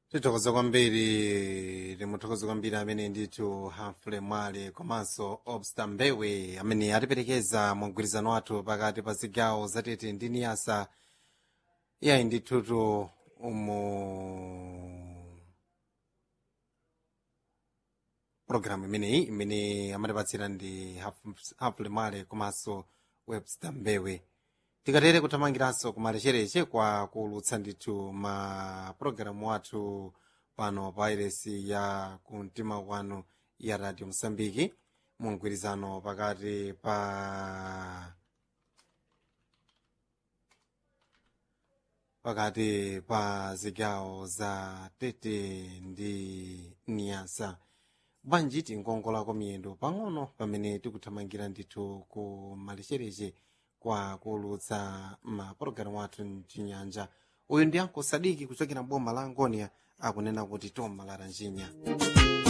tithokoza kwambiri timuthokoza kwambiri amene ndithu hamfule mwale komanso obsta mbewe amene atiperekeza mu mgwirizano wathu pakati pa zigawo zatete ndi niyasa iyayi ndithutu umu programu imeneyi imene amatipatsira ndi hamfule mwale komanso webster mbewe tikatere kuthamangiranso kumalechereche kwa kuulutsa ndithu ma pulogalamu athu pano pa iresi ya kumtima kwanu ya radio mosambiki mu mgwirizano pakati pa pakati pa zigawo za tete ndi niyasa bwanji tingongolako miyendo pang'ono pamene tikuthamangira ndithu ku malechereche kwa kuulutsa mapulogalamu athu mchinyanja uyu ndi anko sadiki kuchokera boma la angonia akunena kuti tom malaranjinya